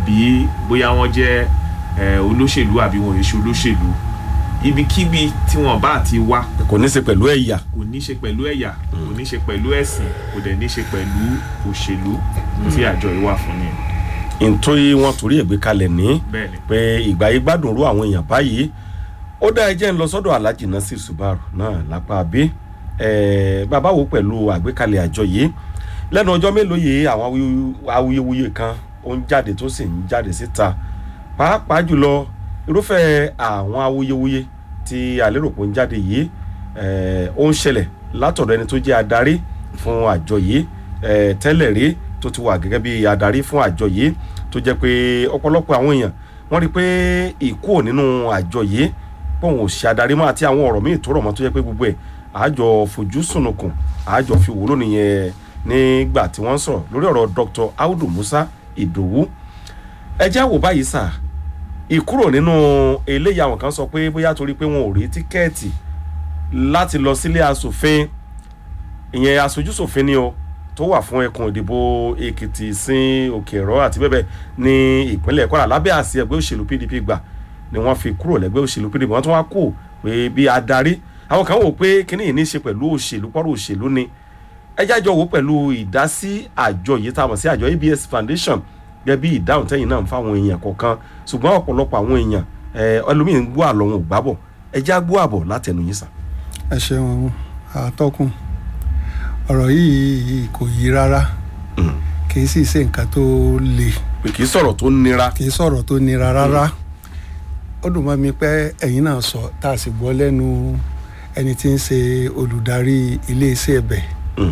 àbí bóyá wọ́n jẹ́ eh, olóṣèlú àbí wọn ò ṣe olóṣèlú ibikíbi tí wọ́n bá ti wá kò ní í ṣe pẹ̀lú ẹ̀yà kò ní ṣe pẹ̀lú ẹ̀yà kò ní ṣe pẹ̀lú ẹ̀sìn kò dẹ̀ ní ṣe pẹ̀lú òṣèlú tí àjọ yìí wà fún ni nítorí wọn torí ẹ̀gbẹ́ kalẹ̀ ní bẹ́ẹ̀ ni pé ìgbà yìí gbádùn rú àwọn èèyàn báyìí ó dá ẹjẹ́ ń lọ sọ́dọ̀ Alhaji Nasir Subaru náà lápá bí bàbá wo pẹ̀lú àgbékalẹ̀ àjọ yìí lẹ́nu ọjọ́ mélòó yìí àwọn awuyewu- awuyewuye kan ó ń jáde tó sì ń jáde síta pàápàá jùlọ irúfẹ́ àwọn awuyewuye tí àlérò pé ó ń jáde yìí eh, ó ń ṣẹlẹ̀ látọ̀dọ̀ ẹni tó jẹ́ adarí fún àjọ yìí eh, tẹ́lẹ̀ rí tó ti wà gẹ́gẹ́ bí adarí fún àjọ yìí tó jẹ́ pé ọ̀pọ̀lọpọ̀ àwọn èèyàn wọ́n rí i pé ìkúò nínú àjọ yìí pọ̀n ò ṣe adarí mọ́ àti àwọn ọ̀rọ̀ míì tó rọ̀ mọ́ tó jẹ́ pé gbogbo ẹ̀ àjọ fojú sunukun àjọ fi wúlò nìyẹn nígbà tí wọ́n ń sọ̀rọ̀ lórí ọ̀rọ̀ Dr. Audu Musa Ìdòwú ẹ jẹ́ àwò báyìí sà ìkúrò nínú eléyìí àwọn kan sọ pé bóyá torí pé wọn ò rí tíkẹ́ẹ̀tì láti lọ sílé asòfin ìyẹn aṣojúṣòfin ni o tó wà fún ẹkùn ìdìbò Èkìtì sin Òkè-Ẹ̀rọ àti bẹ́ẹ̀ bẹ́ẹ̀ ní ìpínlẹ̀ Kwara lábẹ́ àsí ẹgbẹ́ òṣèlú PDP gbà ni wọ́n fi kúrò lẹ́gbẹ́ òṣèlú PDP wọ́n tún wá kú pé bí adarí àwọn kan wò pé kíní yìí ní í ṣe pẹ̀lú òṣèlú pọ́rọ̀ òṣèlú ni ẹ jájọ wò pẹ̀lú ìdásí àjọ yìí tá a mọ̀ sí àjọ ABS Foundation gẹ́gẹ́ bí ìdáhùn tẹ́yìn náà ń fáwọn èèyàn kọ̀ọ̀kan ṣùgbọ́n ọ̀pọ̀lọpọ̀ àwọn èèyàn ẹ, ẹlòmíín gbọ́ àlọ́ wọn ò gbábọ̀ ẹ já gbọ́ àbọ̀ látẹnu yín sàn. ẹ ṣeun àtọkùn ọ̀rọ̀ yìí kò yí rárá kì í sì ṣe nǹkan tó le pé kì í sọ̀rọ̀ tó nira. kì í sọ̀rọ̀ tó nira rárá ó dùn mọ́ mi pé ẹ̀yin náà sọ tá a sì gbọ́ lẹ́nu ẹni tí ń ṣe olùdarí iléeṣẹ́ ẹ̀bẹ̀ Mm.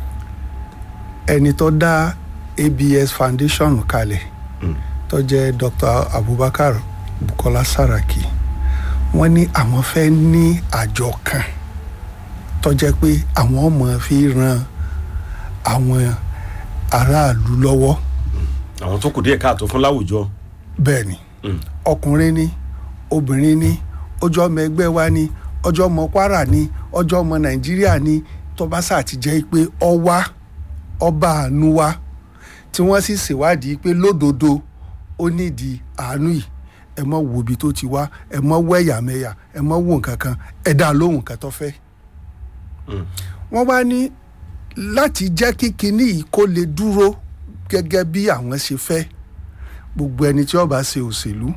ẹni tó dá ABS Foundation kalẹ̀ Mm. tó jẹ́ Dr. Abubakar Bukola Saraki wọ́n ní àwọn fẹ́ ní àjọ kan tó jẹ́ pé àwọn ọmọ fi ran àwọn aráàlú lọ́wọ́ àwọn tó kù díẹ̀ káàtó fún láwùjọ. bẹ́ẹ̀ ni Mm. ọkùnrin ni obìnrin ni ọjọ́ ọmọ ẹgbẹ́ wa ni ọjọ́ ọmọ Kwara ni ọjọ́ ọmọ Nàìjíríà ni tó bá sà ti jẹ́ pé ọwá ọba àánú wa tí wọ́n sì ṣèwádìí pé lódodo ó nídìí àánú yìí ẹ mọ wo ibi tó ti wá ẹ mọ wọ ẹ̀yàmẹ̀yà ẹ mọ wo nǹkan kan ẹ dá lóhùn kan tó fẹ́. Mm. wọ́n wá ní láti jẹ́ kí kinní yìí kó lè dúró gẹ́gẹ́ bí àwọn ṣe fẹ́ gbogbo ẹni tí ó bá ṣe òṣèlú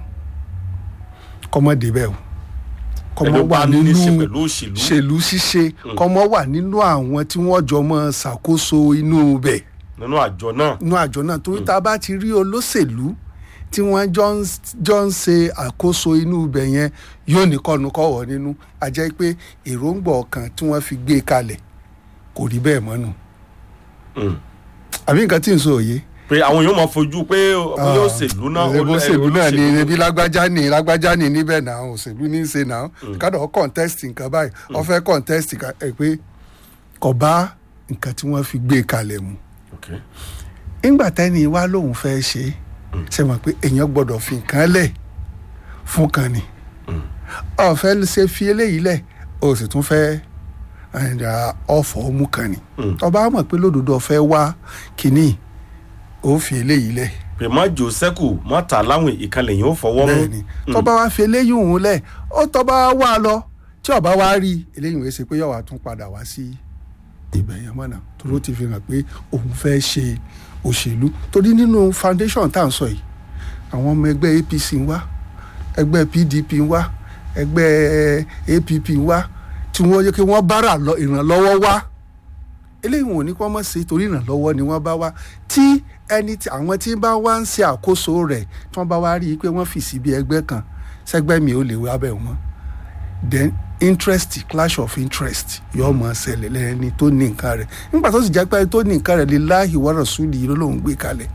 kọ́mọ débẹ̀ o kọ́mọ ẹni wà bá ní í ṣe nínú pẹ̀lú òṣèlú. ṣèlú ṣíṣe kọ́mọ wà nínú àwọn tí wọ́n jọ mọ́ ṣàkóso inú bẹ̀ nínú àjọ náà. inú àjọ náà torí tá a bá ti rí olóṣèlú tí wọ́n jọ ń jọ ń ṣe àkóso inú ibẹ̀ yẹn yóò ní kọ́nukọ́wọ́ nínú a jẹ́ pé èròǹgbà ọkàn tí wọ́n fi gbé kalẹ̀ kò rí bẹ́ẹ̀ mọ́nu Mm. àbí nǹkan tí ń sọ òye. pé àwọn yóò máa fojú pé bóyá òṣèlú náà. ẹbí òṣèlú náà ni ẹbí lágbájá ni lágbájá ni níbẹ̀ náà òṣèlú ní í ṣe náà kádọ̀ contest nǹkan báyìí wọ́n fẹ́ contest nǹkan ẹ̀ pé kò bá nǹkan tí wọ́n fi gbé kalẹ̀ mu Okay. nígbà tẹ́ni wá lòun fẹ́ ṣe é ṣe mọ̀ pé èèyàn gbọ́dọ̀ fi nǹkan lẹ̀ fún kan ni ọ̀fẹ́ ṣe fi eléyìí lẹ̀ o sì tún fẹ́ ẹ̀dà ọ̀fọ̀ mú kan ni Mm. ọba mọ̀ pé lódodo ọ̀fẹ́ wá kínní ó fi eléyìí lẹ̀ pé má jò sẹ́kù má ta láwìn ìkànnì yìí ó fọwọ́ mú. bẹ́ẹ̀ ni tọ́ba wá fi eléyìí òun lẹ̀ ó tọ́ba wá lọ tí ọba wá rí eléyìí wọ́n ṣe pé yọ̀wá tún padà wá sí ibẹ̀ yẹn mọ́nà torí ó ti fi hàn pé òun fẹ́ ṣe òṣèlú torí nínú foundation tá à ń sọ yìí àwọn ọmọ ẹgbẹ́ APC ń wá ẹgbẹ́ PDP ń wá ẹgbẹ́ APP ń wá tí wọ́n yẹ kí wọ́n bára lọ ìrànlọ́wọ́ wá eléyìí wọn ò ní kí wọ́n mọ̀ sí torí ìrànlọ́wọ́ ni wọ́n bá wá tí ẹni tí àwọn tí bá wá ń ṣe àkóso rẹ̀ tí wọ́n bá wá rí i pé wọ́n fì sí bí ẹgbẹ́ kan sẹ́gbẹ́ mi ò lè wá bẹ̀ wọ́n then interest clash of interest yóò máa ṣẹlẹ̀ lẹ́ni tó ní nǹkan rẹ̀ nígbà tó sì jẹ́ pé ẹni tó ní nǹkan rẹ̀ lillahi wa rasuli ló lóun gbé kalẹ̀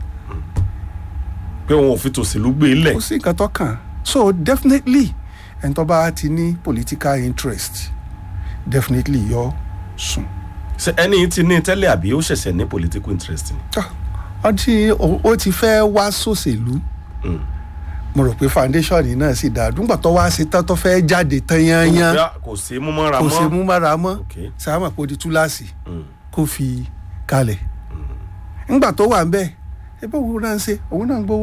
pé òun ò fi tòṣèlú gbé e lẹ̀. kò sí nǹkan tó kàn so definitely ẹni tó bá ti ní political interest definitely yóò sùn. ṣé ẹni yìí ti ní tẹ́lẹ̀ àbí ó ṣẹ̀ṣẹ̀ ní political interest ni. Ah, ó ti ó ti fẹ́ wá sòṣèlú Mm. mo rò pé foundation yìí náà sì dáa dùgbà tó wá ṣe tán tó fẹ́ jáde tán yányán Bóyá kò sí mú mọ́ra kò mọ́. ṣe mú mára mọ́ Okay. sáàmà kó di túláàsì Mm. kó fi kalẹ̀ ńgbà tó wà ń bẹ̀ ẹ bá òun náà ń ṣe òun náà ń gbowó